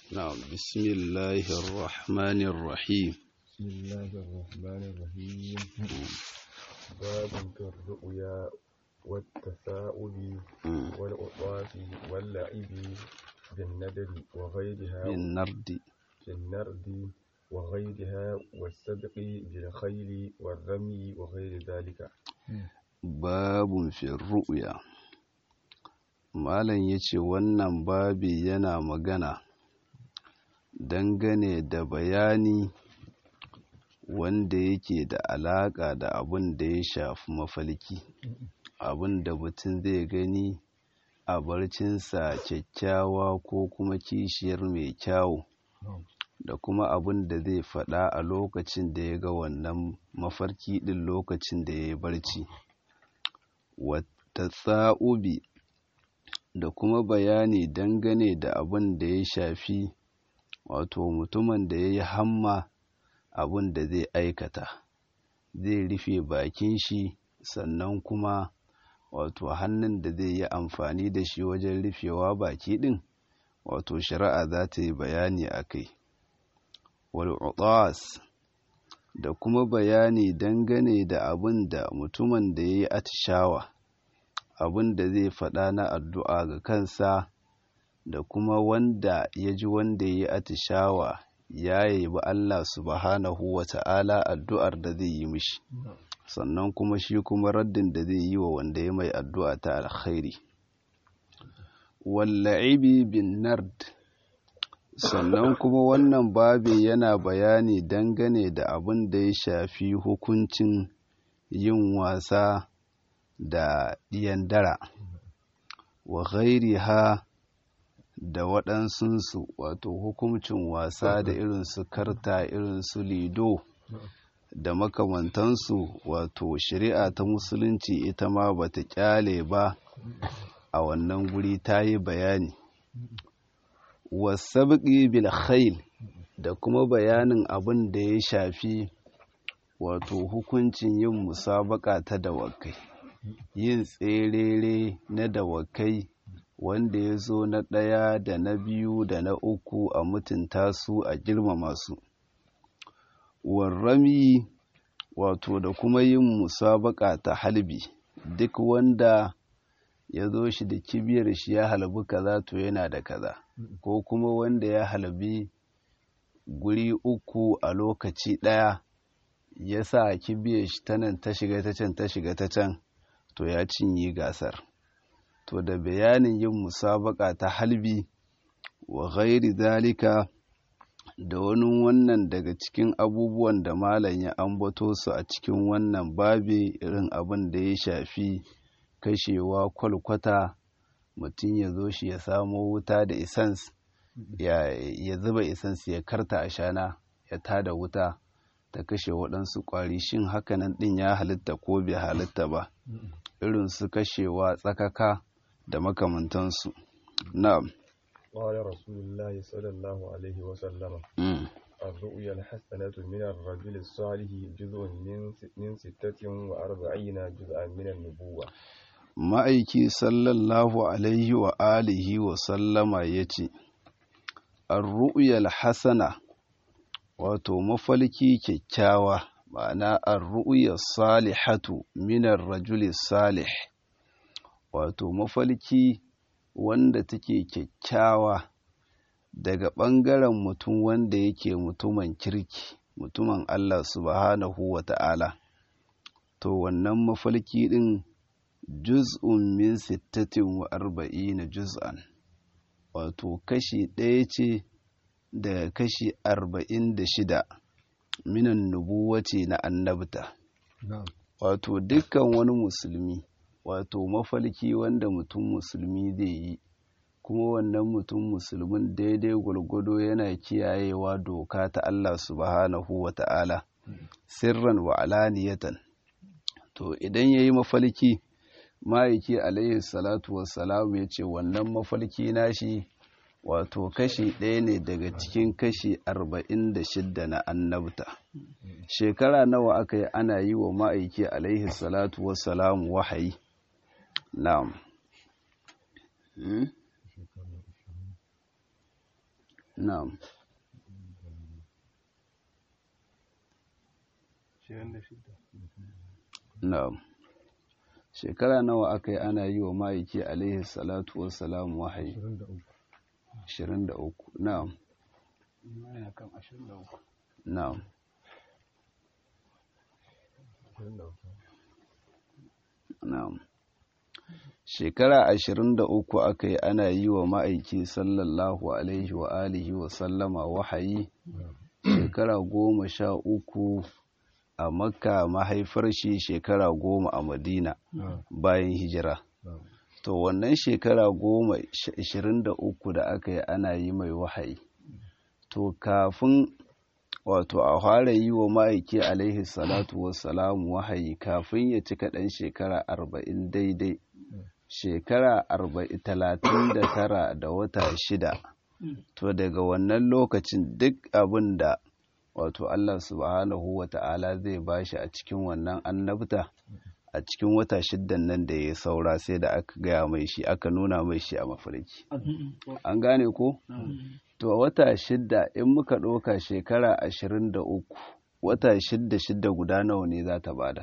نعم بسم الله الرحمن الرحيم بسم الله الرحمن الرحيم باب في الرؤيا والتثاؤب والعطاف واللعب بالندر وغيرها بالنرد في النرد وغيرها والسبق بالخيل والرمي وغير ذلك باب في الرؤيا malam ya ce wannan babi yana magana dangane da bayani wanda yake da alaƙa da abin da ya shafi mafalki abin da mutum zai gani a barcinsa kyakkyawa ko kuma kishiyar mai kyawu da kuma abin da zai faɗa a lokacin da ya ga wannan mafarki ɗin lokacin da ya yi barci wata tsa'ubi da kuma bayani dangane da abin da ya shafi wato mutumin da ya yi hamma abin da zai aikata zai rufe bakin shi sannan kuma wato hannun da zai yi amfani da shi wajen rufewa baki ɗin wato shari'a za ta yi bayani a kai wal'udas da kuma bayani dangane da abin da mutumin da ya yi atishawa abin da zai faɗa na addu'a ga kansa da kuma wanda ya ji wanda ya yi atishawa ya yabi Allah subhanahu wa ta'ala addu'ar da zai yi mishi sannan kuma shi kuma raddin da zai yi wa wanda ya mai addu'a ta alkhairi walla'ibi bin nard sannan kuma wannan babi yana bayani dangane da abin da ya shafi hukuncin yin wasa da ɗiyan dara wa ghairi ha da waɗansunsu wato hukuncin wasa da irin su karta irin su lido da makamantansu wato shari'a ta musulunci ita ma bata kyale ba a wannan guri ta yi bayani wasabƙi bil khail da kuma bayanin abin da ya shafi wato hukuncin yin musabaka ta dawakai yin tserere na dawakai wanda ya zo na ɗaya da na biyu da na uku a mutunta su a girmama su warrami wato da kuma yin musabaka ta halbi duk wanda ya zo shi da kibiyar shi ya halbi kaza to yana da kaza ko kuma wanda ya halbi guri uku a lokaci ɗaya ya sa kibiyar shi ta nan ta shiga ta can ta shiga ta can to ya cinye gasar to da bayanin yin musabaka ta halbi wa ghairi zalika da wani wannan daga cikin abubuwan da malam ya ambato su a cikin wannan babi irin abin da ya shafi kashewa kwalkwata mutum ya zo shi ya samo wuta da isans ya zuba isans ya karta a shana ya tada wuta ta kashe waɗansu ƙwari shin hakanan ɗin ya halitta ko bai halitta ba irin su kashewa tsakaka da makamantansu na'am قال رسول الله صلى الله عليه وسلم الرؤيا الحسنة من الرجل الصالح جزء من من ستة وأربعين جزءا من النبوة ma'aiki sallallahu alaihi wa alihi wa sallama ya ce arru'yal hasana wato mafalki kyakkyawa ma'ana arru'yar salihatu minar rajuli salih wato mafalki wanda take kyakkyawa daga ɓangaren mutum wanda yake mutumin kirki mutumin Allah subhanahu wa ta'ala to wannan mafalki ɗin juz'un min sittatin wa arba'ina juz'an wato kashi ɗaya ce daga kashi arba'in da shida minan nubuwace na annabta wato dukkan wani musulmi wato mafalki wanda mutum musulmi zai yi kuma wannan mutum musulmin daidai gwargwado yana kiyayewa doka ta Allah subhanahu wa ta'ala sirran wa alaniyatan to idan ya yi mafalki ma'aiki alaihi salatu wassalamu ya ce wannan mafalki nashi wato kashi ɗaya ne daga cikin kashi arba'in da shidda na annabta shekara nawa aka yi ana yi wa ma'aiki alaihi salatu wassalamu wahayi na'am na'am na'am shekara nawa aka yi ana yi wa ma'aiki alaihi salatu wassalam wahayi 23 na'am na'am na'am shekara ashirin da uku aka yi ana yi wa ma'aiki sallallahu alaihi wa alihi wa sallama wahayi shekara goma sha uku a makka mahaifar shi shekara goma a madina bayan hijira to wannan shekara goma ashirin da uku da aka yi ana yi mai wahayi to kafin wato a fara yi wa ma'aiki alaihi salatu wassalamu wahayi kafin ya cika ɗan shekara arba'in daidai shekara talatin da tara da wata shida to daga wannan lokacin duk abin da wato Allah subhanahu wa ta'ala zai bashi a cikin wannan annabta a cikin wata shiddan nan da ya saura sai da aka gaya mai shi aka nuna mai shi a mafarki an gane ko to wata shidda in muka ɗauka shekara ashirin da uku wata shidda shidda guda nawa ne za ta bada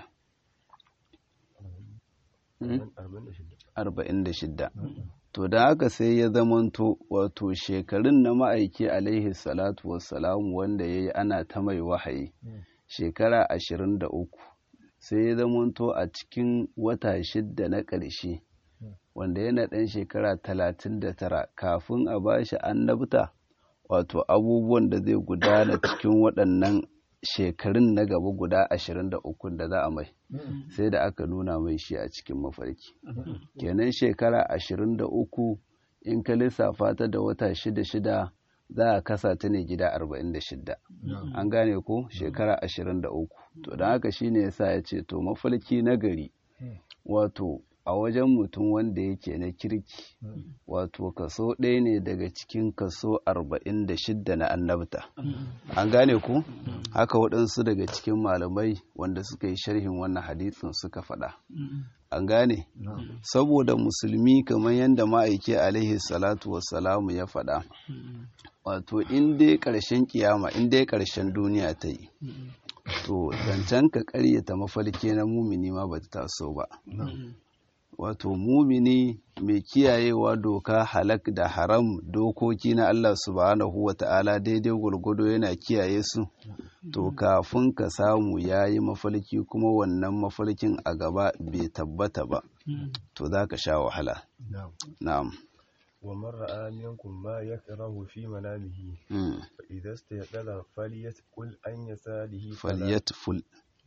arba'in da shidda to da haka sai ya zamanto wato shekarun na ma'aiki alaihi salatu wassalamu wanda ya yi ana ta mai wahayi shekara ashirin da uku sai ya zamanto a cikin wata shidda na ƙarshe wanda yana ɗan shekara talatin da tara kafin a ba shi annabta wato abubuwan da zai gudana cikin waɗannan shekarun na gaba guda ashirin da ukun da za a mai sai da aka nuna mai shi a cikin mafarki kenan shekara ashirin da uku in ka lissafa ta da wata shida shida za a kasa ta ne gida arba'in da shida an gane ko shekara ashirin da uku to don haka shine yasa ya ce to mafarki na gari wato a wajen mutum wanda yake na kirki wato kaso ɗaya ne daga cikin kaso arba'in da shidda na annabta an gane ku haka waɗansu daga cikin malamai wanda suka yi sharhin wannan hadisin suka faɗa an gane saboda musulmi kamar yadda ma'aiki alaihi salatu wassalamu ya faɗa wato in dai ƙarshen kiyama in dai ƙarshen duniya ta yi to zancen ka ƙaryata mafarki na mumini ma ba ta taso ba wato mumini mai kiyayewa doka halak da haram dokoki na Allah subhanahu wa ta'ala daidai gwargwado yana kiyaye su to kafin ka samu ya yi mafalki kuma wannan mafalkin a gaba bai tabbata ba to za ka sha wahala na'am ومن رأى منكم ما يكره في منامه فإذا استيقظ فليتفل عن يساره فليتفل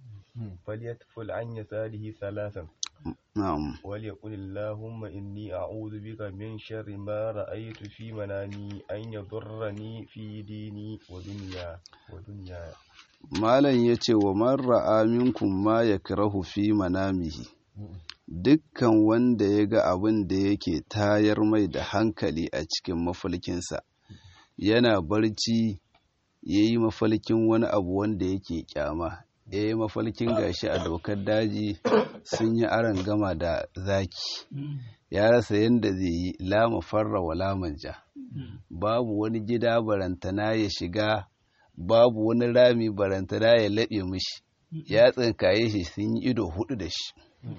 فليتفل عن يساره ثلاثا نعم وليقل اللهم إني أعوذ بك من شر ما رأيت في منامي أن يضرني في ديني ودنيا ودنيا malam ya ce wa man ra'a minkum ma yakrahu fi manamihi dukkan wanda ya ga abin da yake tayar mai da hankali a cikin mafalkinsa yana barci ya yi mafalkin wani abu wanda yake kyama ya yi mafalkin gashi a dokar daji sun yi aron gama da zaki ya rasa yadda zai yi lama farra wa lamanja babu wani gida barantana ya shiga babu wani rami barantana ya laɓe mishi ya tsinkaye shi sun yi ido hudu da shi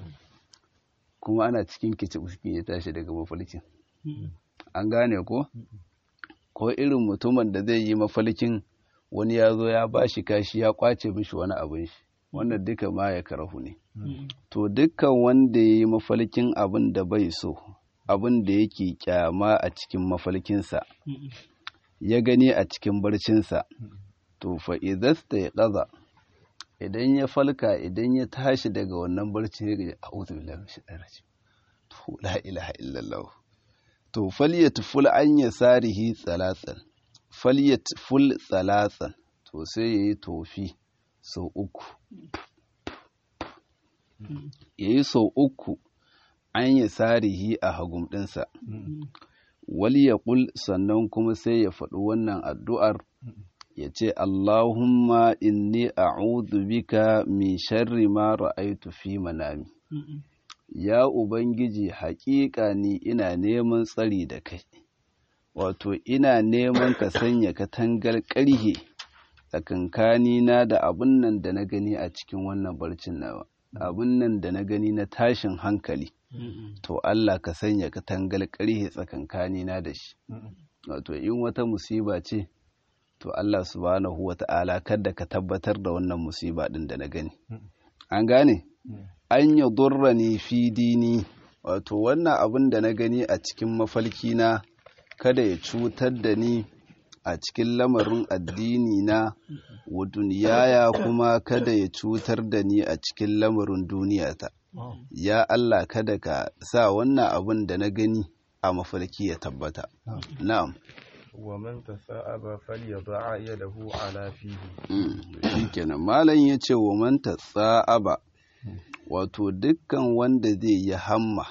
kuma ana cikin kicin ya tashi daga mafalkin an gane ko ko irin mutumin da zai yi mafalkin wani ya zo ya ba shi kashi ya kwace mishi wani abin shi wannan duka ma ya karahu ne to dukkan wanda ya yi mafalkin abin da bai so abin da yake kyama a cikin mafalkinsa ya gani a cikin barcinsa to fa idasta ya ƙaza idan ya falka idan ya tashi daga wannan barci ya gaji a'udhu billahi minash shaitanir rajim to la ilaha illallah to falyatful an yasarihi tsalatsan falyatful tsalatsan to sai yayi tofi sau uku yayi sau uku an yasarihi a hagum ɗinsa wal yaqul sannan kuma sai ya faɗi wannan addu'ar ya ce Allahumma inni a'udhu bika min sharri ma ra'aitu fi manami ya ubangiji haƙiƙa ni ina neman tsari da kai wato ina neman ka sanya katangar ƙarhe tsakankanina da abin nan da na gani a cikin wannan barcin nawa abin nan da na gani na tashin hankali to Allah ka sanya katangar ƙarhe tsakankanina da shi wato in wata musiba ce to Allah subhanahu wa ta'ala kada ka tabbatar da wannan musiba ɗin da na gani an gane an yi durrani fi dini wato wannan abin da na gani a cikin mafalki na kada ya cutar da ni a cikin lamarin addini na wa duniyaya kuma kada ya cutar da ni a cikin lamarin duniyata ya Allah kada ka sa wannan abin da na gani a mafalki ya tabbata na'am ومن تثاءب فليضع يده على فيه shikenan malam yace wa man tasa'aba wato dukkan wanda zai yi hamma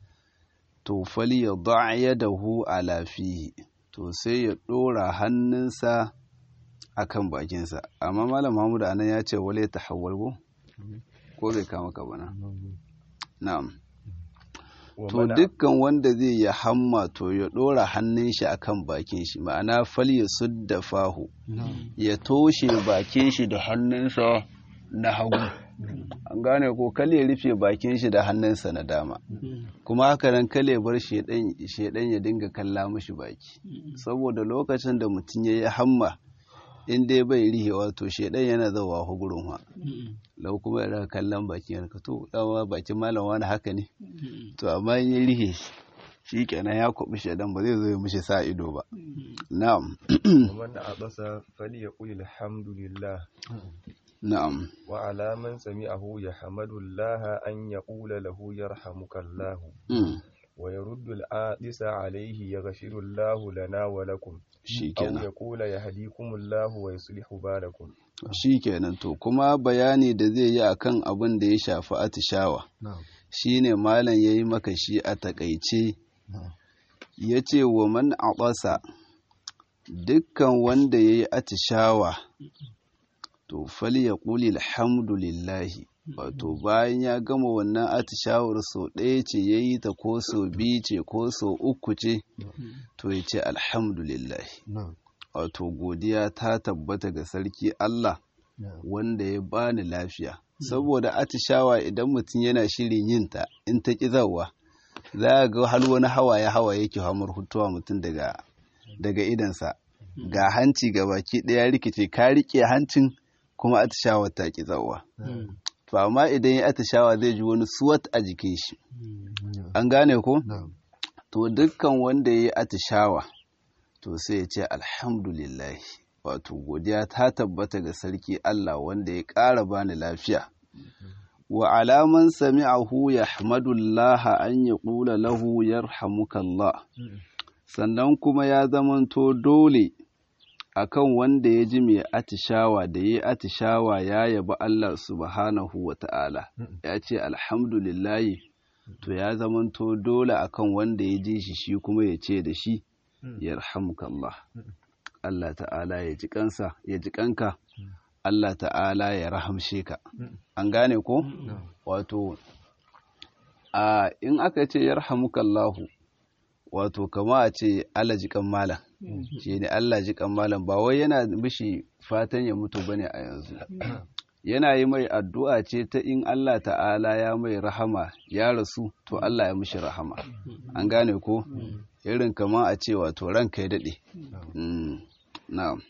to falyadha yadahu ala fihi to sai ya dora hannunsa akan bakinsa amma malam Mahmud anan ya ce wale tahawwal ko ko bai kama ka bana na'am to dukkan wanda zai yi hamma to ya ɗora hannun shi akan bakin shi ma'ana fal ya sudda fahu ya toshe bakin shi da hannunsa na hagu an gane ko kale ya rufe bakin shi da hannunsa na dama kuma haka nan kale bar shedan ya dinga kalla mashi baki saboda lokacin da mutum ya yi hamma in dai bai rihe wato shedan yana zawa gurin wa lau kuma yana kallon bakin yanka to dawa bakin malam wani haka ne to amma in ya rihe shi kenan ya kwabi shedan ba zai zo ya mishi sa ido ba na'am ومن عطس فليقل الحمد لله na'am wa ala man sami'ahu yahmadu Allah an yaqula lahu yarhamuka Allah mm. wa yaruddu al-adisa alayhi yaghfiru Allah lana wa lakum aw shikenan yaqula yahdikum Allah wa yuslihu balakum shikenan to kuma bayani da zai yi akan abin da ya shafi atishawa shine malam yayi maka shi a takaice yace wa man aqasa dukkan wanda yayi atishawa to falyaqul alhamdulillahi wato bayan ya gama wannan atishawar sau ɗaya ce ya yi ta ko sau biyu ce ko sau uku ce to ya ce alhamdulillahi wato godiya ta tabbata ga sarki Allah wanda ya bani lafiya saboda atishawa idan mutum yana shirin yin ta in ta ƙi zawa za a ga har wani hawaye hawaye yake hamar hutuwa mutum daga daga idansa ga hanci ga baki ɗaya rikice ka riƙe hancin kuma atishawa ta ƙi zawa to amma idan ya atishawa zai ji wani suwat a jikin shi an gane ko to dukkan wanda ya yi atishawa to sai ya ce alhamdulillah wato godiya ta tabbata ga sarki Allah wanda ya ƙara bani lafiya wa alaman sami'ahu yahmadullaha an ya ƙula lahu yarhamukallah sannan kuma ya zamanto dole akan wanda ya ji mai atishawa da ya atishawa ya yabi Allah subhanahu wa ta'ala ya ce alhamdulillahi to ya zamanto dole akan wanda ya ji shi shi kuma ya ce da shi yarhamukallah Allah ta'ala ya ji kansa ya ji kanka Allah ta'ala ya rahamshe ka an gane ko wato a in aka ce yarhamukallahu wato kama a ce Allah ji kan malam shi ne Allah ji kan malam ba wai yana mishi fatan ya mutu bane a yanzu yana yi mai addu'a ce ta in Allah ta'ala ya mai rahama ya rasu to Allah ya mishi rahama an gane ko irin kama a ce wato ranka ya daɗe na'am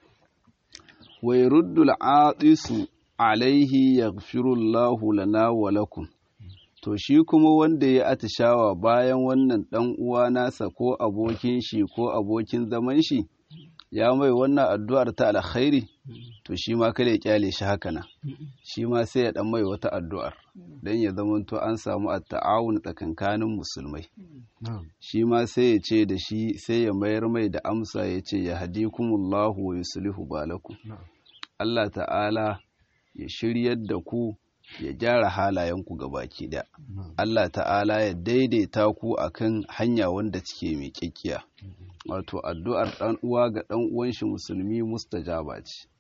wa yuruddu al'atisu alaihi yaghfirullahu lana wa lakum to shi kuma wanda ya atishawa bayan wannan ɗan uwa nasa ko abokin shi ko abokin zaman shi ya mai wannan addu'ar ta alkhairi to shi ma kada ya kyale shi haka nan shi ma sai ya dan mai wata addu'ar dan ya zamanto an samu at-ta'awun tsakankanin musulmai shi ma sai ya ce da shi sai ya mayar mai da amsa ya ce ya hadikumullahu wa yuslihu balakum Allah ta'ala ya shiryar da ku ya gyara halayenku ga baki ɗaya. Allah ta'ala ya daidaita ku akan hanya wanda cike mai kyakkiya. Wato addu'ar ɗan uwa ga ɗan uwan shi musulmi mustajaba ce.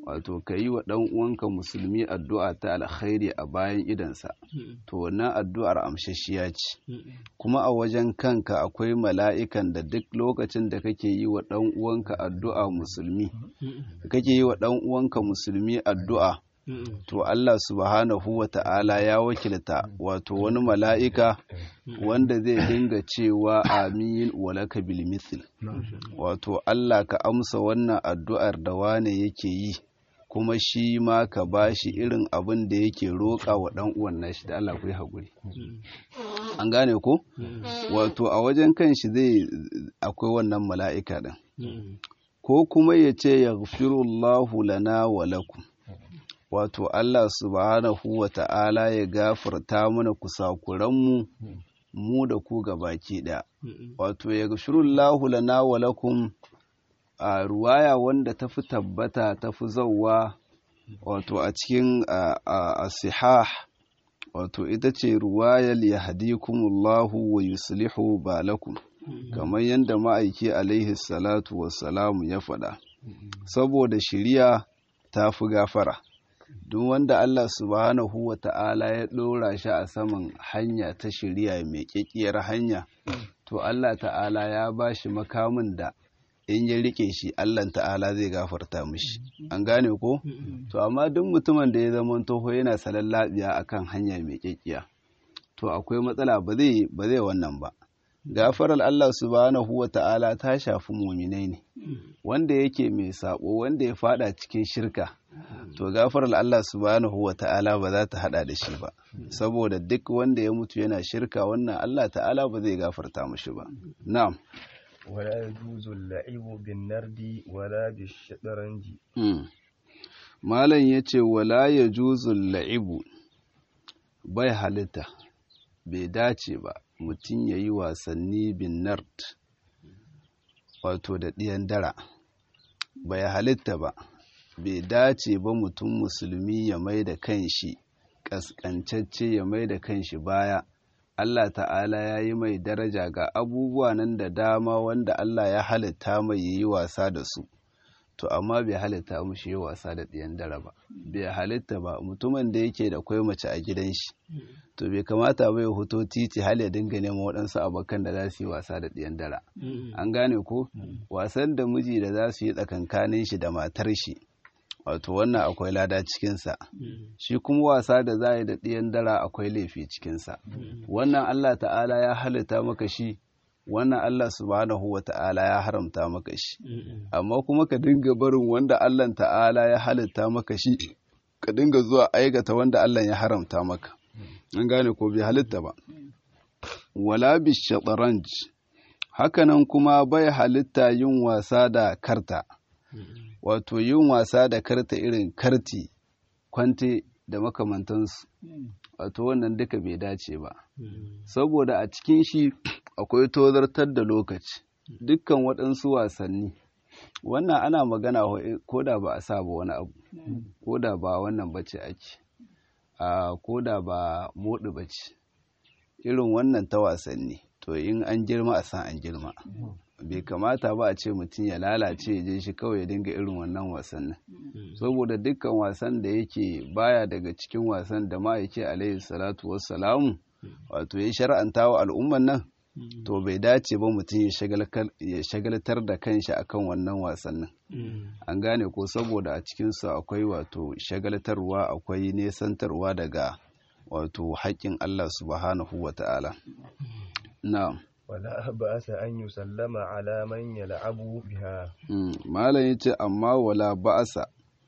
wato ka yi wa ɗan uwanka musulmi addu'a ta alkhairi a bayan idansa to wannan addu'ar amshashiya ce kuma a wajen kanka akwai mala'ikan da duk lokacin da kake yi wa ɗan uwanka addu'a musulmi kake yi wa ɗan uwanka musulmi addu'a to Allah subhanahu wa ta'ala ya wakilta wato wani mala'ika wanda zai dinga cewa amin walaka bil mithl wato Allah ka amsa wannan addu'ar da wane yake yi kuma shi ma ka bashi irin abin da yake roƙa wa ɗan uwan nashi da Allah ku yi haƙuri an gane ko wato a wajen kan shi zai akwai wannan mala'ika ɗin ko kuma ya ce ya lana wa lakum wato Allah subhanahu wa ta'ala ya gafarta mana kusakuranmu mu da ku baki ɗaya. Wato ya gashirullahu lana wa lakum a ruwaya wanda ta fi tabbata ta fi zauwa wato a cikin asihah wato ita ce ruwayar ya hadikumullahu wa yuslihu balakum kamar yadda ma'aiki alaihi salatu wassalamu ya faɗa saboda shiriya ta fi gafara. duk wanda Allah subhanahu wa ta'ala ya ɗora shi a saman hanya ta shirya mai ƙiƙiyar hanya, to Allah ta'ala ya ba shi makamin da in ya riƙe shi Allah ta'ala zai gafarta mishi. An gane ko? To, amma duk mutumin da ya zama toho yana salon labiya a kan hanya mai ƙiƙiya, to akwai matsala ba zai wannan ba. gafarar Allah subhanahu wa ta'ala ta shafi muminai ne wanda yake mai sabo wanda ya fada cikin shirka to gafarar Allah subhanahu wa ta'ala ba za ta hada da shi ba saboda duk wanda ya mutu yana shirka wannan Allah ta'ala ba zai gafarta mashi ba na'am ولا يجوز اللعب بالنرد ولا بالشطرنج malam yace wala yajuzu la'ibu bai halitta bai dace ba mutum ya yi wasanni bin nard wato da ɗiyan dara bai halitta ba bai dace ba mutum musulmi ya mai da kanshi ƙasƙancacce ya mai da kanshi baya Allah ta'ala ya yi mai daraja ga abubuwa nan da dama wanda Allah ya halitta mai ya yi wasa da su to amma bai halitta mushi yi wasa da ɗiyan dara ba bai halitta ba mutumin da yake da kwai mace a gidan shi to bai kamata bai hoto titi hal ya dinga neman waɗansu abokan da za su yi wasa da ɗiyan dara an gane ko wasan da miji da za su yi tsakankanin shi da matar shi wato wannan akwai lada cikinsa shi kuma wasa da za a yi da ɗiyan dara akwai laifi cikinsa wannan allah ta'ala ya halitta maka shi wannan Allah subhanahu wa ta'ala ya haramta maka shi amma kuma ka dinga barin wanda Allah ta'ala ya halitta maka shi ka dinga zuwa aikata wanda Allah ya haramta maka an gane ko bai halitta ba wala bi shataranj hakanan kuma bai halitta yin wasa da karta wato yin wasa da karta irin karti kwante da makamantansu wato wannan duka bai dace ba saboda a cikin shi akwai tozartar da lokaci dukkan waɗansu wasanni wannan ana magana ko da ba a sa ba wani abu ko da ba wannan bace ake a ko da ba moɗi bace irin wannan ta wasanni to in an girma a san an girma bai kamata ba a ce mutum ya lalace ya je shi kawai ya dinga irin wannan wasannin saboda dukkan wasan da yake baya daga cikin wasan da ma'aiki alaihi salatu wassalamu wato ya shar'anta wa al'umman nan to bai dace ba mutum ya shagaltar da kanshi akan wannan wasannin an gane ko saboda a cikinsu akwai wato shagaltarwa akwai nesantarwa daga wato haƙƙin Allah subhanahu wa ta'ala na'am ولا بأس أن يسلم على من يلعب بها malam yace amma wala ba'asa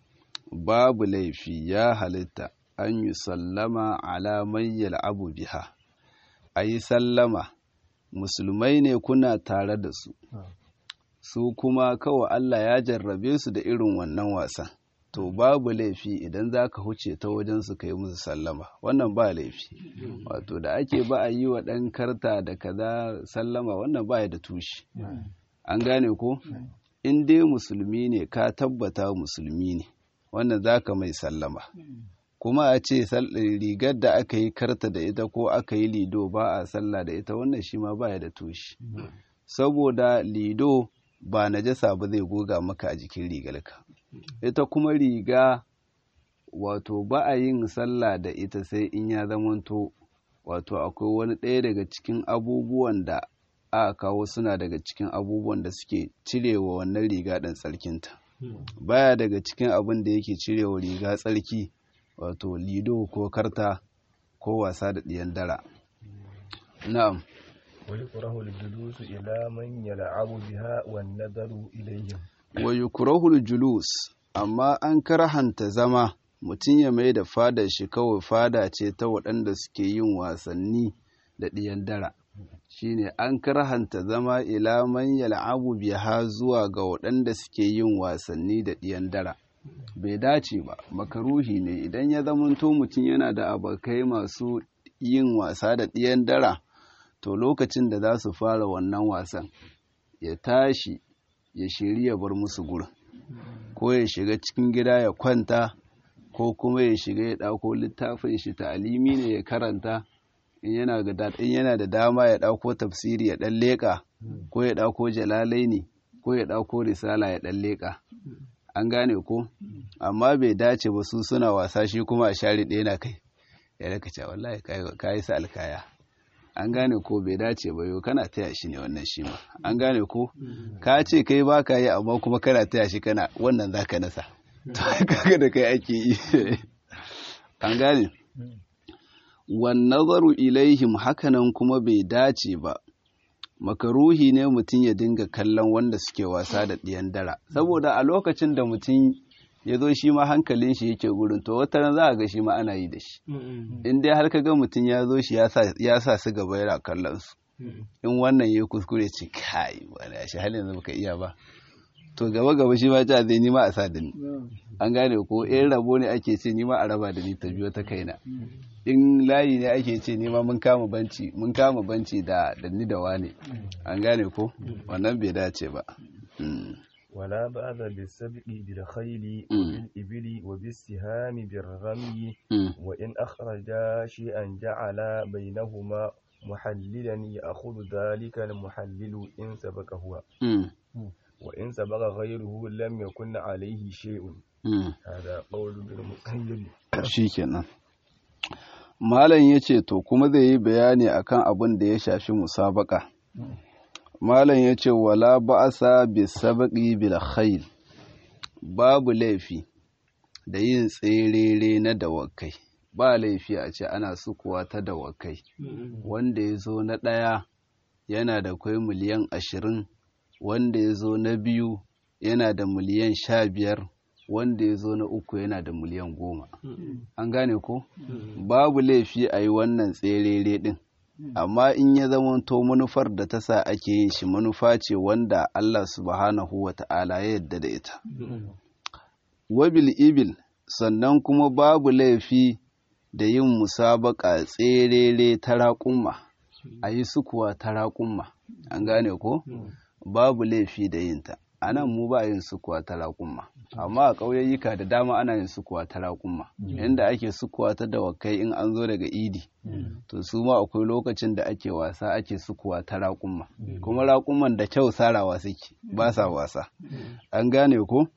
babu laifi ya halitta an yi sallama ala man yal'abu biha ayi sallama musulmai ne kuna tare da su su kuma kawai Allah ya jarrabe su da irin wannan wasan to babu laifi idan za ka huce ta wajen su ka yi musu sallama wannan ba laifi wato da ake ba a yi wa ɗan karta da kaza sallama wannan ba ya da tushe an gane ko in dai musulmi ne ka tabbata musulmi ne wannan za ka mai sallama kuma a ce rigar da aka yi karta da ita ko aka yi lido ba a sallah da ita wannan shi ma ba ya da tushe saboda lido ba najasa ba zai goga maka a jikin rigarka ita kuma riga wato ba a yin sallah da ita sai in ya zamanto wato akwai wani ɗaya daga cikin abubuwan da aka kawo suna daga cikin abubuwan da suke cirewa wannan riga ɗin tsarkinta baya daga cikin abin da yake cirewa riga tsarki wato lido ko karta ko wasa da ɗiyan dara na'am ويكره الجلوس إلى من يلعب بها والنظر إليهم wa yukrahul julus amma an karhanta zama mutum ya mai da fadar shi kawai fada ce ta waɗanda suke yin wasanni da ɗiyan dara shine an karhanta zama ila man yal'abu biha zuwa ga waɗanda suke yin wasanni da ɗiyan dara bai dace ba makaruhi ne idan ya zamanto mutum yana da abokai masu yin wasa da ɗiyan dara to lokacin da za su fara wannan wasan ya tashi ya shiri ya bar musu gurin ko ya shiga cikin gida ya kwanta ko kuma ya shiga ya ɗauko littafin shi ta'alimi ne ya karanta in yana da dama ya ɗauko tafsiri ya ɗan leƙa ko ya ɗauko jalalai ne ko ya ɗauko risala ya ɗan leƙa an gane ko amma bai dace ba su suna wasa shi kuma a share ɗaya na kai ya raka cewa wallahi ka yi sa alkaya an gane ko bai dace ba yau kana taya shi ne wannan shi ma an gane ko ka ce kai ba ka yi amma kuma kana taya shi kana wannan za ka nasa to kaga da kai ake yi an gane wan nazaru ilaihim hakanan kuma bai dace ba makaruhi ne mutum ya dinga kallon wanda suke wasa da ɗiyan dara saboda a lokacin da mutum ya zo shi ma hankalin shi yake gurin to wata za a ga shi ma ana yi da shi in dai har ka ga mutum ya zo shi ya sa su gaba yana kallon su in wannan ya kuskure ce kai wani shi halin yanzu baka iya ba to gaba gaba shi ma ta zai nima a sa da ni an gane ko in rabo ne ake ce nima a raba da ni ta biyo ta kaina in layi ne ake ce nima mun kama banci mun kama banci da da ni da wane an gane ko wannan bai dace ba ولا بأس بالسبق بالخيل وبالإبل وبالسهام بالرمي وإن أخرجا شيئا جعل بينهما محللا يأخذ ذلك المحلل إن سبق هو وإن سبق غيره لم يكن عليه شيء هذا قول بالمقيد shikenan malam yace to kuma zai yi bayani akan abin da ya shafi musabaka malam ya ce wala ba'asa bi sabaqi bil khayl babu laifi da yin tserere na dawakai ba laifi a ce ana sukuwa ta dawakai wanda ya zo na ɗaya yana da kwai miliyan ashirin wanda ya zo na biyu yana da miliyan sha biyar wanda ya zo na uku yana da miliyan goma an gane ko babu laifi a yi wannan tserere ɗin amma in ya zamanto manufar da ta sa ake yin shi manufa ce wanda Allah subhanahu wa ta'ala ya yadda da ita. Wabil ibil sannan kuma babu laifi da yin musabaka tserere ta raƙumma, a yi sukuwa ta raƙumma, an gane ko? Babu laifi da yinta, a nan mu ba yin sukuwa ta raƙumma. amma a ƙauyayyuka da dama ana yin sukuwa ta raƙumma yadda ake sukuwa ta dawakai in an zo daga idi to su ma akwai lokacin da ake wasa ake sukuwa ta raƙumma kuma raƙumman da kyau sarawa suke ba sa wasa an gane ko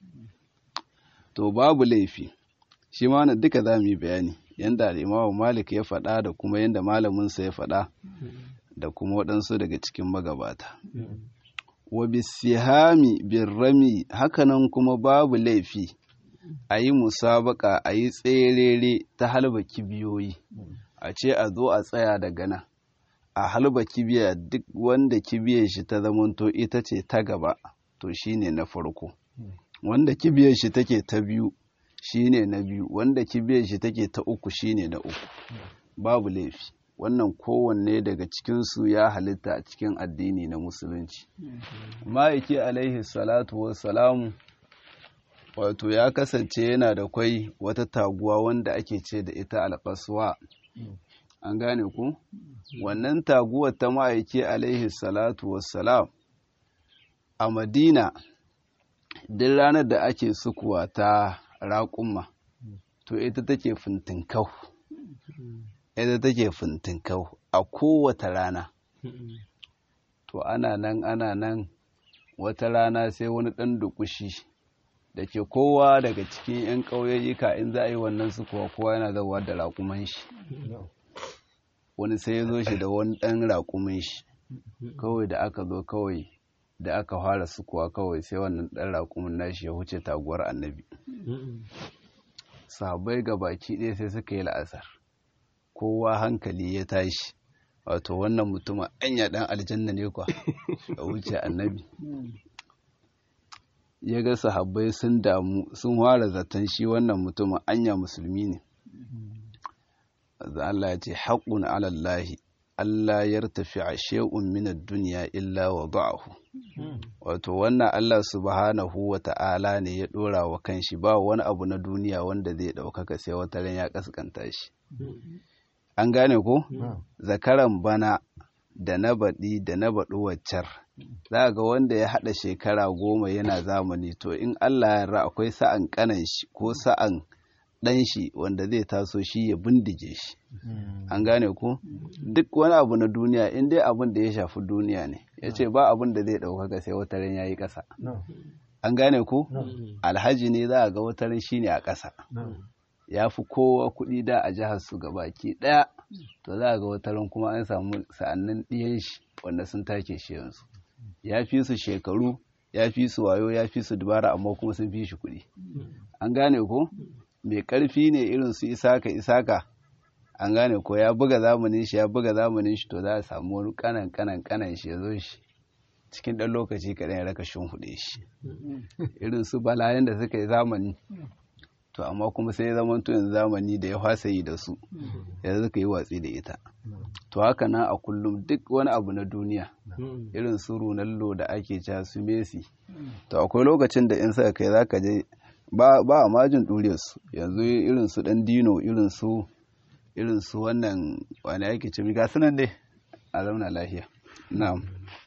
to babu laifi shi ma na duka za mu yi bayani yadda al'imamu malik ya faɗa da kuma yadda malaminsa ya faɗa da kuma waɗansu daga cikin magabata wa bisihami birrami hakanan kuma babu laifi a yi musabaka a yi tserere ta halba kibiyoyi a ce a zo a tsaya daga nan a halba kibiya duk wanda kibiyar shi ta zamanto ita ce ta gaba to shine na farko wanda kibiyar shi take ta biyu shine na biyu wanda kibiyar shi take ta uku shine na uku babu laifi wannan kowanne daga cikinsu ya halitta a cikin addini na musulunci ma'aiki alaihi salatu wassalamu wato ya kasance yana da kwai wata taguwa wanda ake ce da ita alƙaswa an gane ku wannan taguwar ta ma'aiki alaihi salatu wassalam a madina duk ranar da ake sukuwa ta raƙumma to ita take fintinkau ita take fintinkau a kowace rana to ana nan ana nan wata rana sai wani ɗan dukushi da ke kowa daga cikin 'yan ƙauyayyuka in za a yi wannan su kuwa kowa yana zauwa da raƙuman shi wani sai ya zo shi da wani ɗan raƙumin shi kawai da aka zo kawai da aka fara sukuwa kawai sai wannan ɗan raƙumin nashi ya huce taguwar annabi sahabbai ga baki ɗaya sai suka yi la'asar kowa hankali ya tashi wato wannan mutumin anya ɗan aljanna ne kwa a wuce annabi ya ga sahabbai sun damu sun fara zaton shi wannan mutumin anya musulmi ne Allah ya ce haƙun alallahi Allah ya tafi a she'un minar duniya illa wa ba'ahu. Wato, wannan Allah subhanahu wa ta'ala ne ya ɗora wa kanshi ba wani abu na duniya wanda zai ɗaukaka sai wata ran ya ƙasƙanta shi. An gane ko? Zakaran bana da na baɗi da na baɗi waccar. Za ga wanda ya haɗa shekara goma yana zamani to in Allah ya ra akwai sa'an ƙanan shi ko sa'an ɗan shi wanda zai taso shi ya bindige shi an gane ku duk wani abu na duniya in dai abin da ya shafi duniya ne ya ce ba abin da zai ɗaukaka sai wataran ya yi ƙasa an gane ku alhaji ne za a ga wataran shi ne a ƙasa ya fi kowa kuɗi da a jihar su baki ɗaya to za a ga wataran kuma an samu sa'annin ɗiyan shi wanda sun take shi yanzu ya fi su shekaru ya fi su wayo ya fi su dubara amma kuma sun fi shi kuɗi an gane ko mai ƙarfi ne irin su isaka isaka an gane ko ya buga zamanin shi ya buga zamanin shi to za a samu wani kanan kanan kanan shi ya zo shi cikin ɗan lokaci kaɗan ya raka huɗe shi irin su balayen da suka yi zamani to amma kuma sai ya zama yanzu zamani da ya fasa yi da su ya suka yi watsi da ita to haka nan a kullum duk wani abu na duniya irin su runallo da ake ca su messi to akwai lokacin da in suka kai zaka je ba a majin su yanzu irin su dan dino irin su irin su wannan wani ake ce ga sunan dai a zauna lafiya na'am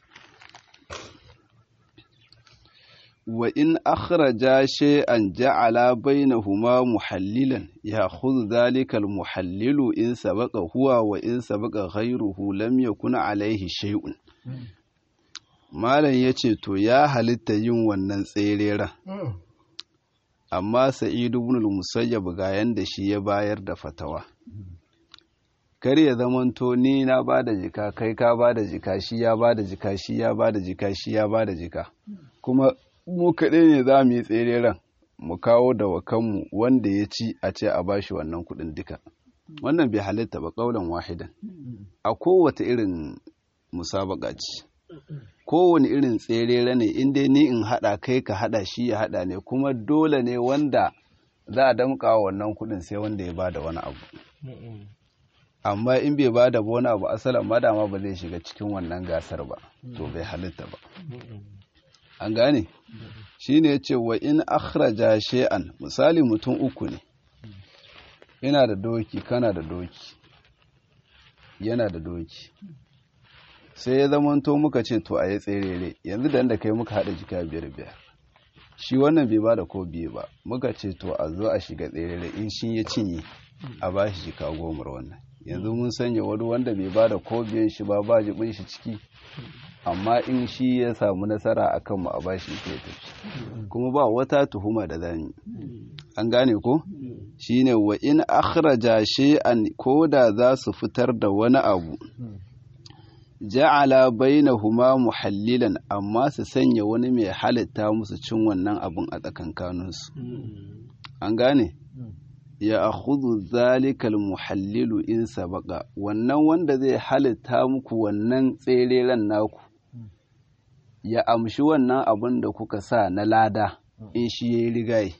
wa in akhraja shay'an ja'ala bainahuma muhallilan ya'khudhu dhalika al-muhallilu in sabaqa huwa wa in sabaqa ghayruhu lam yakun alayhi shay'un malam yace to ya halitta yin wannan tserera amma sa'idu ibn al-musayyab ga yanda shi ya bayar da fatawa kar ya zamanto ni na bada jika kai ka bada jika shi ya bada jika shi ya bada jika shi ya bada jika kuma mu kaɗai ne za mu yi tsereren mu kawo da wakanmu wanda ya ci a ce a bashi wannan kuɗin duka wannan bai halitta ba ƙaunar wahidan a kowace irin musabaka ce kowane irin tserere ne in dai ni in haɗa kai ka haɗa shi ya haɗa ne kuma dole ne wanda za a damƙa wannan kuɗin sai wanda ya bada wani abu amma in bai bada wani abu asalin madama ba zai shiga cikin wannan gasar ba to bai halitta ba an gane shi ne ce wa in akhraja shay'an misali mutum uku ne ina da doki kana da doki yana da doki sai ya zamanto muka ce to a yi tserere yanzu da da kai muka haɗa jika biyar biyar shi wannan bai bada ko biye ba muka ce to a zo a shiga tserere in shi ya cinye a ba shi jika gomar wannan yanzu mun sanya wani wanda bai bada ko biyan shi ba ba jibin shi ciki amma in shi ya samu nasara a kanmu a bashi ke tafi kuma ba wata tuhuma da zani an gane ko shine wa in akhraja shay'an ko da za su fitar da wani abu ja'ala bainahuma muhallilan amma su sanya wani mai halitta musu cin wannan abun a tsakankaninsu an gane ya akhudhu zalikal muhallilu in sabaka wannan wanda zai halitta muku wannan tsereren naku ya amshi wannan abin da kuka sa na lada in shi ya yi rigaye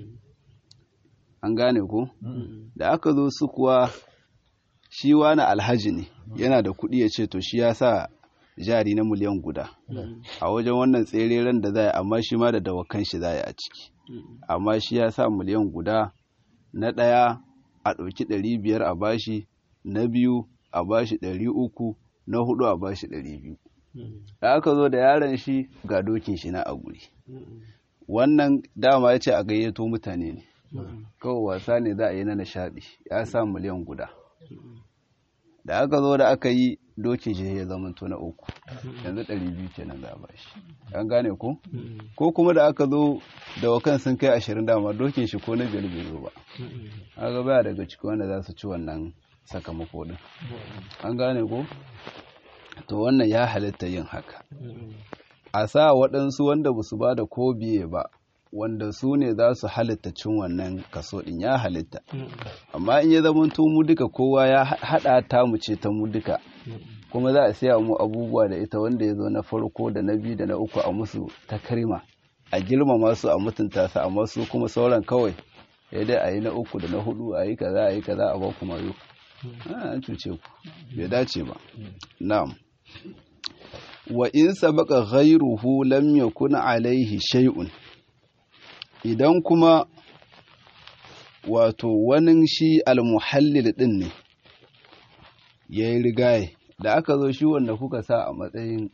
an gane ku da aka zo su kuwa shi wani alhaji ne yana da kuɗi ya ce to shi ya sa jari na miliyan guda a wajen wannan tsereren da za a amma shi ma da dawakan shi za a ciki amma shi ya sa miliyan guda na ɗaya a ɗauki ɗari biyar a bashi na biyu a bashi ɗari uku na hudu a bashi ɗari biyu da aka zo da yaron shi ga dokin shi na a guri wannan dama ya ce a gayyato mutane ne kawai wasa ne za a yi na nishaɗi ya sa miliyan guda da aka zo da aka yi dokin shi ya zama na uku yanzu ɗari biyu kenan za a bashi an gane ko ko kuma da aka zo dawakan sun kai ashirin dama dokin shi ko na biyar bai zo ba haka baya daga ciki wanda za su ci wannan sakamako din an gane ko to wannan ya halitta yin haka a sa waɗansu wanda ba su ba da ko biye ba wanda su ne za su halitta cin wannan kaso ɗin ya halitta amma in ya zama mu duka kowa ya haɗa ta mu ce ta mu duka kuma za a siya mu abubuwa da ita wanda ya zo na farko da na biyu da na uku a musu ta karima a girmama su a mutunta su amma su kuma sauran kawai ya dai a yi na uku da na hudu a yi kaza a yi kaza a ba kuma yau an cuce ku bai dace ba na'am wa in sabaka ghayruhu lam yakun alaihi shay'un idan kuma wato wani shi almuhallil din ne yayi rigaye da aka zo shi wanda kuka sa a matsayin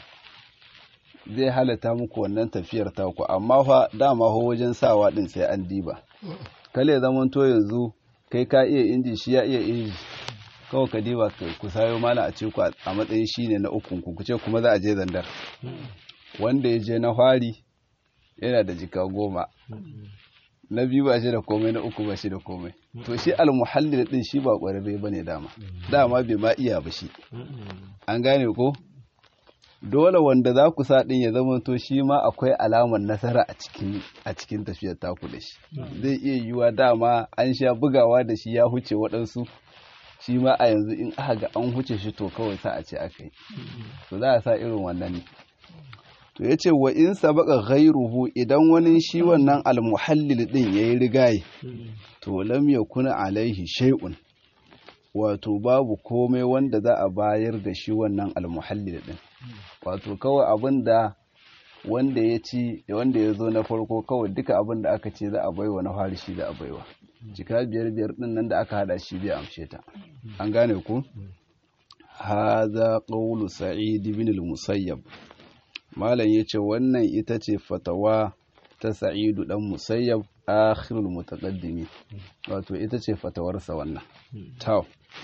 zai halatta muku wannan tafiyar taku amma fa dama ho wajen sawa din sai an diba kale zaman to yanzu kai ka iya inji shi ya iya inji kawai ka diba ku sayo mana a ce ku a matsayin shi ne na ukun ku ce kuma za a je zandar wanda ya je na fari yana da jika goma na biyu ba shi da komai na uku ba shi da komai to shi almuhallil din shi ba kwararre ba ne dama dama bai ma iya ba shi an gane ko dole wanda za ku sa din ya zama to shi ma akwai alamar nasara a cikin a cikin tafiyar taku da shi zai iya yiwa dama an sha bugawa da shi ya huce waɗansu shi ma a yanzu in aka ga an huce shi to kawai sa a ce aka yi to za a sa irin wannan ne to ya ce wa in sabaka ghairuhu idan wani shi wannan almuhallil din ya yi rigaye to lam yakuna alaihi shay'un wato babu komai wanda za a bayar da shi wannan almuhallil din wato kawai abin da wanda ya ci wanda ya zo na farko kawai duka abin da aka ce za a baiwa na fari shi za a baiwa jika biyar biyar din nan da aka hada shi bai amshe ta an gane ku haza qawlu sa'id ibn al-musayyab malam yace wannan ita ce fatawa ta sa'idu dan musayyab akhirul mutaqaddimi wato ita ce fatawarsa wannan taw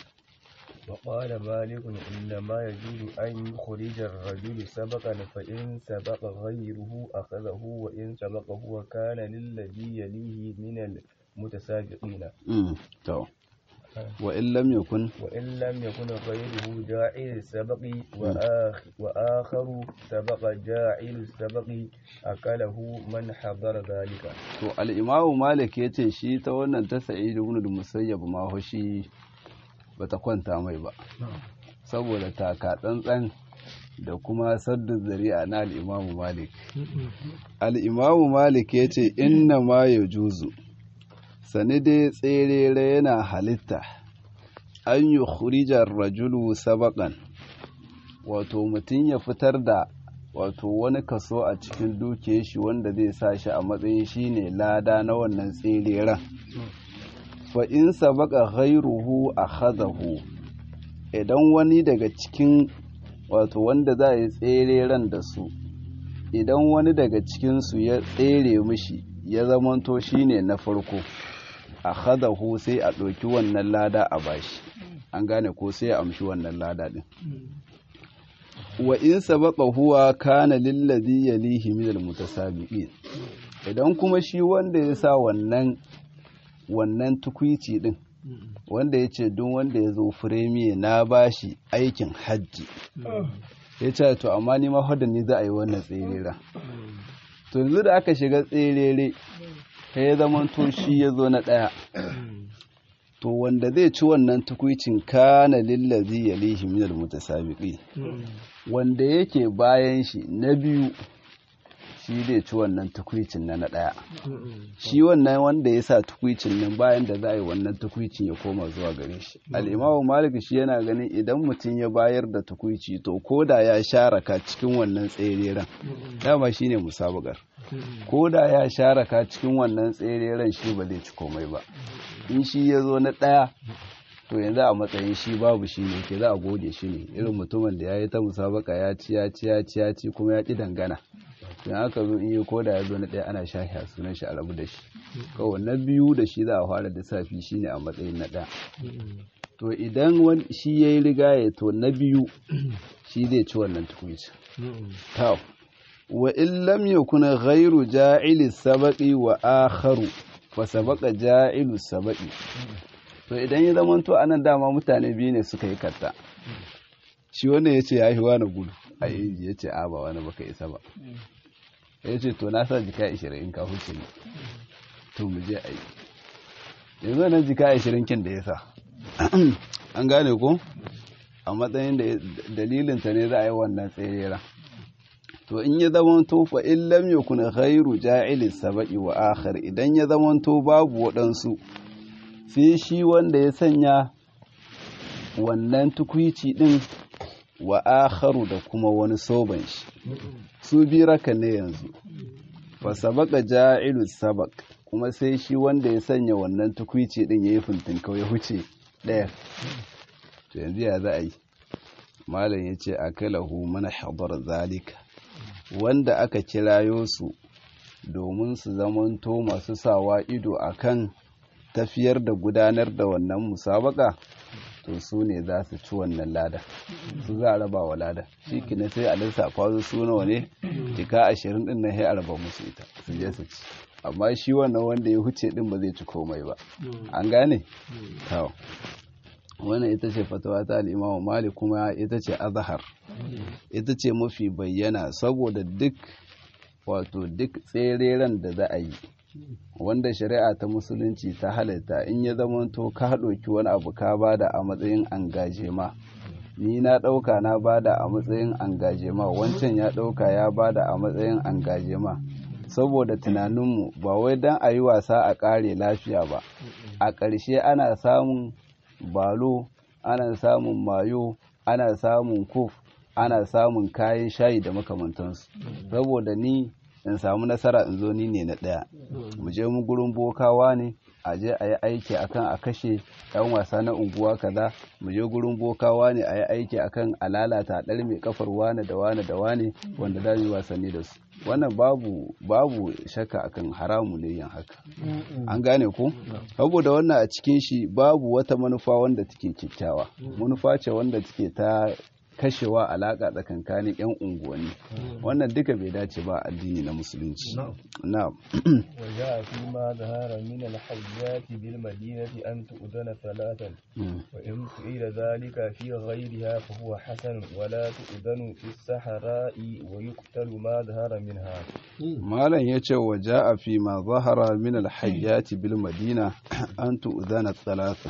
وقال مالك إنما يجوز أن يخرج الرجل سبقا فإن سبق غيره أخذه وإن سبقه وكان للذي يليه من المتسابقين تو وإن لم يكن وإن لم يكن غيره جاعل السبق وآخ وآخر سبق جاعل السبق أكله من حضر ذلك to al-imamu malik yace shi ta wannan ta sa'id ibn al-musayyab ma ho shi bata kwanta mai ba saboda taka tsantsan da kuma saddu zari'a na al-imamu malik al-imamu malik yace inna ma yajuzu sani dai tserere yana halitta an yi khurijar rajulu sabaƙan wato mutum ya fitar da wato wani kaso a cikin duke shi wanda zai sa shi a matsayin shi ne lada na wannan tsereren fa in sabaka ghairuhu a hazahu idan wani daga cikin wato wanda za a yi tsereren da su idan wani daga cikinsu ya tsere mishi ya zamanto shi ne na farko a hadahu sai a ɗauki wannan lada a bashi an gane ko sai a amshi wannan lada ɗin wa in sabaka huwa kana lillazi yalihi min almutasabiqin idan kuma shi wanda ya sa wannan wannan tukwici din wanda ya ce duk wanda ya zo firemiye na bashi aikin hajji ya ce to amma ni ma ni za a yi wannan tserera to yanzu da aka shiga tserere ta ya zama to shi ya zo na ɗaya to wanda zai ci wannan tukwicin kana lillazi ya lihi minal mutasabiqi wanda yake bayan shi na biyu shi zai ci wannan tukwicin na na ɗaya shi wannan wanda ya sa tukwicin nan bayan da za a yi wannan tukwicin ya koma zuwa gare shi al'imamu malik shi yana ganin idan mutum ya bayar da tukwici to ko da ya sharaka cikin wannan tsereren dama shi ne musabakar ko da ya sharaka cikin wannan tsereren shi ba zai ci komai ba in shi ya zo na ɗaya to yanzu a matsayin shi babu shi ne ke za a gode shi ne irin mutumin da ya yi ta musabaka ya ci ya ci ya ci ya ci kuma ya ƙi dangana don haka zo in yi koda ya zo na ɗaya ana shahi a sunan shi a rabu da shi kawai na biyu da shi za a fara lissafi shi ne a matsayin na ɗaya to idan shi ya yi rigaye to na biyu shi zai ci wannan tukunci wa in lam yakun ghairu ja'ili sabaqi wa akharu fa sabaqa ja'ilu sabaqi to idan ya zama to anan dama mutane biyu ne suka yi katta shi wanda ya ce ya yi wani gudu a inji ya ce a ba wani baka isa ba ya ce to na sa jika ashirin in ka huce ne to mu je a yi yanzu nan jika ashirin kin da ya sa an gane ko a matsayin da dalilinta ne za a yi wannan tserera to in ya zamanto fa in lam yakun ghairu ja'ili saba'i wa akhar idan ya zamanto babu waɗansu sai shi wanda ya sanya wannan tukwici din wa akharu da kuma wani soban shi su bi raka ne yanzu fa sabaka ja'ilu sabak kuma sai shi wanda ya sanya wannan tukwici din yayi fintin ya huce ɗaya to yanzu ya za a yi malam ya ce akalahu mana hadar zalika wanda aka kirayo su domin su zamanto masu sawa ido akan tafiyar da gudanar da wannan musabaka to su ne za su ci wannan lada su za a raba wa lada shi kina sai a lissafa su nawa ne jika ashirin din na sai a raba musu ita su je su ci amma shi wannan wanda ya huce din ba zai ci komai ba an gane to wannan ita ce fatawa ta al'imamu malik kuma ita ce azhar ita ce mafi bayyana saboda duk wato duk tsereren da za a yi wanda shari'a ta musulunci ta halitta in ya zamanto ka ɗauki wani abu ka bada a matsayin angajema ni na ɗauka na bada a matsayin angajema wancan ya ɗauka ya bada a matsayin angajema saboda tunaninmu ba wai don a yi wasa a ƙare lafiya ba a ƙarshe ana samun balo ana samun mayo ana samun kuf ana samun kayan shayi da makamantansu saboda ni in samu nasara in zo ni ne na ɗaya mu je mu gurin bokawa ne a je a yi aiki akan a kashe ɗan wasa na unguwa kaza mu je gurin bokawa ne a yi aiki akan a lalata ɗar mai kafar wane da wane da wane wanda za yi wasanni da su wannan babu babu shakka akan haramu ne yin haka an gane ko saboda wannan a cikin shi babu wata manufa wanda take kyakkyawa manufa ce wanda take ta kashewa alaƙa tsakankanin 'yan unguwanni wannan duka bai dace ba addini na musulunci na وجاء فيما ظهر من الحيات بالمدينة أن تؤذن ثلاثا وإن فعل ذلك في غيرها فهو حسن ولا تؤذن في الصحراء ويقتل ما ظهر منها malam ya ce wa ja'a fi ma zahara min alhayyati bil madina an tu'zana thalatha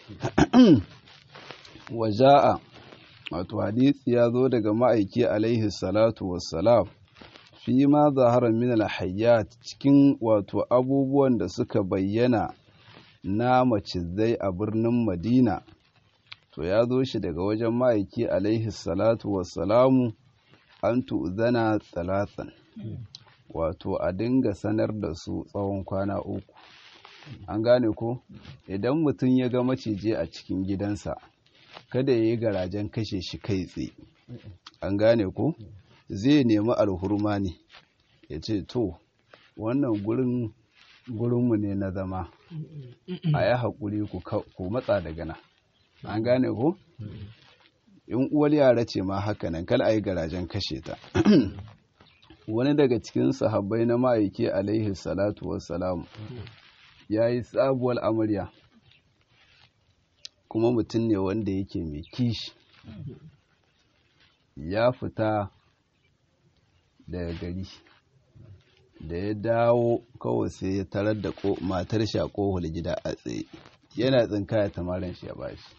wa ja'a wato hadisi ya zo daga ma'aiki alaihi salatu wassalam fi ma zahara min alhayyat cikin wato abubuwan da suka bayyana na macizai a birnin madina to ya zo shi daga wajen ma'aiki alaihi salatu wassalamu an tu'zana thalathan wato a dinga sanar da su tsawon kwana uku an gane ko idan mutum ya ga maciji a cikin gidansa kada ya yi garajen kashe shi kai tsaye an gane ko zai nemi alhurma ne ya ce to wannan gurin gurinmu ne na zama a yi haƙuri ku matsa daga nan an gane ko in uwar yara ce ma haka nan kal a yi garajen kashe ta wani daga cikin sahabbai na ma'aiki alaihi salatu wassalamu ya yi sabuwar amarya kuma mutum ne wanda yake mai kishi ya fita daga gari da ya dawo kawai sai ya tarar da matar shi a kohol gida a tsaye yana tsinkaya tamarin shi ya bashi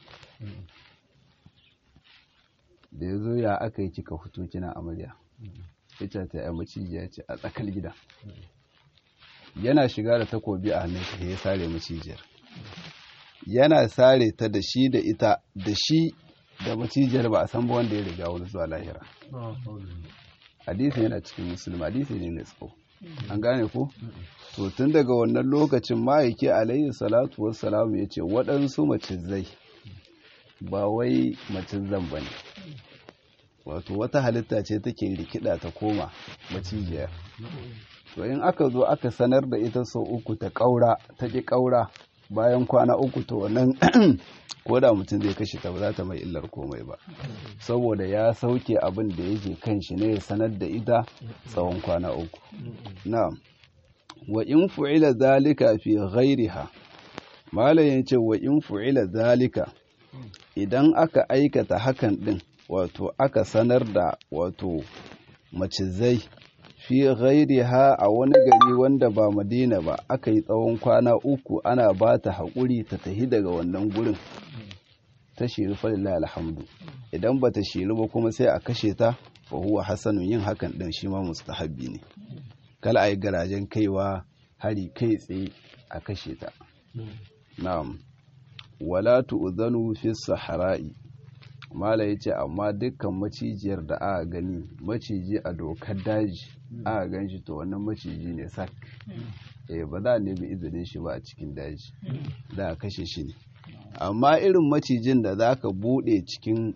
da ya zo ya aka yi kika fito kina amarya ita ta yi macijiya ce a tsakar gida yana shiga da takobi a hannun shi ya sare macijiyar yana sare ta da shi da ita da shi da macijiyar ba a san ba wanda ya riga wani zuwa lahira hadisi yana cikin musulmi hadisi ne na tsawo an gane ko to tun daga wannan lokacin ma'aiki alayhi salatu wassalamu ya ce waɗansu macizai ba wai macizan ba ne wato wata halitta ce take rikida ta koma macijiyar to in aka zo aka sanar da ita sau uku ta ƙaura ta ƙi ƙaura bayan kwana uku to wannan ko da mutum zai kashe ta ba za ta mai illar komai ba saboda ya sauke abin da yake kan shi ne ya sanar da ita tsawon kwana uku na'am wa in fu'ila zalika fi ghairiha malam yace wa in fu'ila zalika idan aka aikata hakan din wato aka sanar da wato macizai fi ghairiha a wani gari wanda ba madina ba aka yi tsawon kwana uku ana ba ta haƙuri ta tahi daga wannan gurin ta shiri falillah alhamdu idan ba ta shiri ba kuma sai a kashe ta fa huwa hasanun yin hakan din shi ma mustahabbi ne kala ayi garajen kaiwa hari kai tsaye a kashe ta na'am wala tu'zanu fi sahara'i mala yace amma dukkan macijiyar da aka gani maciji a dokar daji aka gan shi to wannan maciji ne sak eh ba za a nemi izinin shi ba a cikin daji da a kashe shi ne amma irin macijin da za ka bude cikin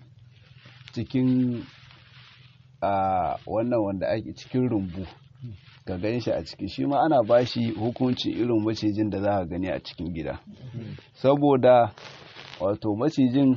cikin a wannan wanda ake cikin rumbu ka gan shi a ciki shi ma ana ba shi hukunci irin macijin da za ka gani a cikin gida saboda wato macijin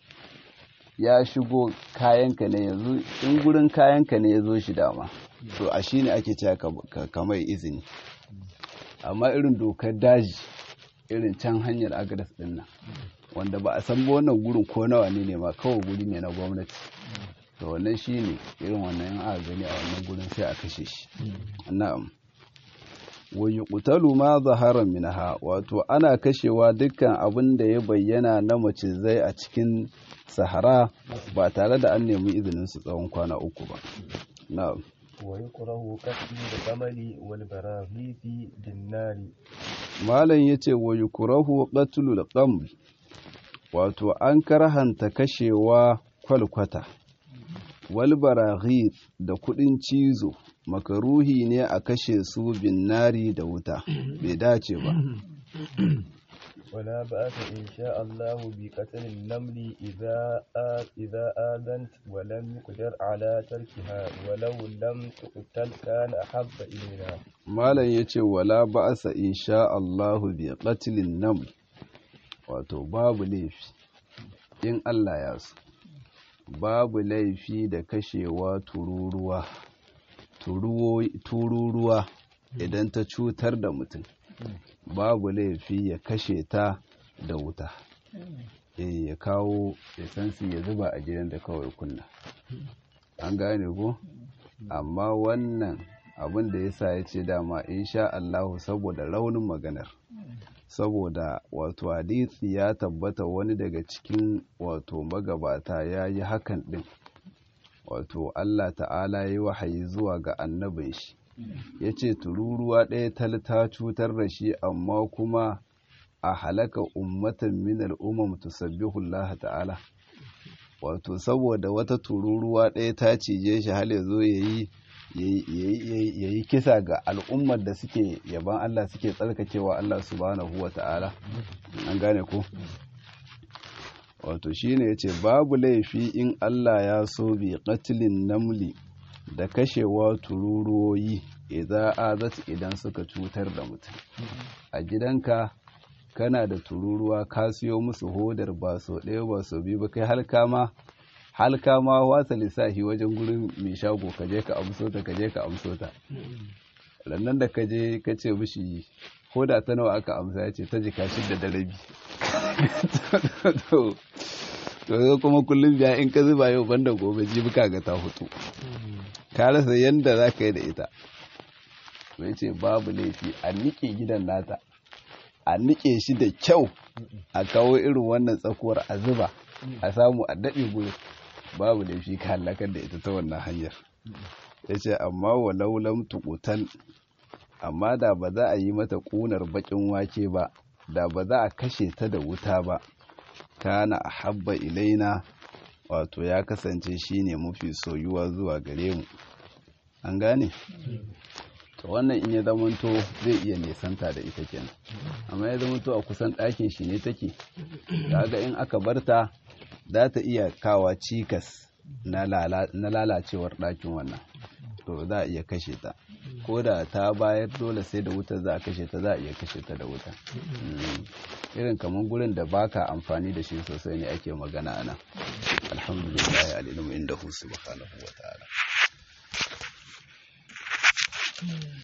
ya shigo kayanka ne yanzu in gurin kayanka ne ya zo shi dama to a shi ne ake cewa kamar izini amma irin dokar daji irin can hanyar agadas din nan wanda ba a san ba wannan gurin ko nawa ne ne ma kawai guri ne na gwamnati to wannan shi ne irin wannan yan aka gani a wannan gurin sai a kashe shi na'am wa yuqtalu ma zahara minha wato ana kashewa dukkan abin da ya bayyana na macizai a cikin sahara ba tare da an nemi izinin su tsawon kwana uku ba na'am ويكره قتل الجمل والبراغيث بالنار malam yace wa yukrahu qatlul qaml wato an karhanta kashewa kwalkwata wal baraghith da kudin cizo makaruhi ne a kashe su bin nari da wuta bai dace ba ولا بأس إن شاء الله بقتل النمل إذا آ... إذا آذنت ولم يقدر على تركها ولو لم تقتل كان أحب إلينا malam yace wala ba'asa insha Allahu bi qatlin naml wato babu laifi in Allah ya so babu laifi da kashewa tururuwa tururuwa idan ta cutar da mutum babu laifi ya kashe ta da wuta eh ya kawo esansi ya zuba a gidan da kawai kunna an gane ko amma wannan abin da yasa ya ce dama insha Allahu saboda raunin maganar saboda wato hadisi ya tabbata wani daga cikin wato magabata ya yi hakan din wato Allah ta'ala ya yi wahayi zuwa ga annabin shi ya ce tururuwa ɗaya tal ta cutar da shi amma kuma a halaka ummatan min al'ummam tusabbihu Allah ta'ala wato saboda wata tururuwa ɗaya ta cije shi hal ya zo ya yi kisa ga al'ummar da suke yaban Allah suke tsarkakewa Allah subhanahu wa ta'ala an gane ko wato shine yace babu laifi in Allah ya so bi qatlin namli da kashewa tururuwoyi idan azat idan suka cutar da mutum a gidanka kana da tururuwa ka siyo musu hodar ba so ɗaya ba so biyu ba kai halka ma halka ma wata lissafi wajen gurin mai shago ka je ka amso ta ka je ka amso ta rannan da ka je ka ce mishi hoda ta nawa aka amsa ya ce ta jika shidda da rabi to kuma kullum biya in ka zuba yau banda gobe jibi ka ga ta hutu ka rasa yadda za ka yi da ita mai ce babu laifi a niƙe gidan nata a niƙe shi da kyau a kawo irin wannan tsakuwar a zuba a samu a daɗe gurin babu laifi ka halakar da ita ta wannan hanyar ya ce amma walau lam tuƙutal amma da ba za a yi mata ƙunar baƙin wake ba da ba za a kashe ta da wuta ba kana a habba ilaina wato ya kasance shine mafi soyuwa zuwa gare mu an gane to wannan in ya zamanto zai iya nesanta da ita kenan amma ya zamanto a kusan ɗakin shi ne take kaga in aka barta za ta iya kawa cikas na lalacewar ɗakin wannan to za a iya kashe ta ko da ta bayar dole sai da wuta za a kashe ta za a iya kashe ta da wuta irin kamar gurin da baka amfani da shi sosai ne ake magana ana alhamdulillah alilmu inda hu subhanahu wa ta'ala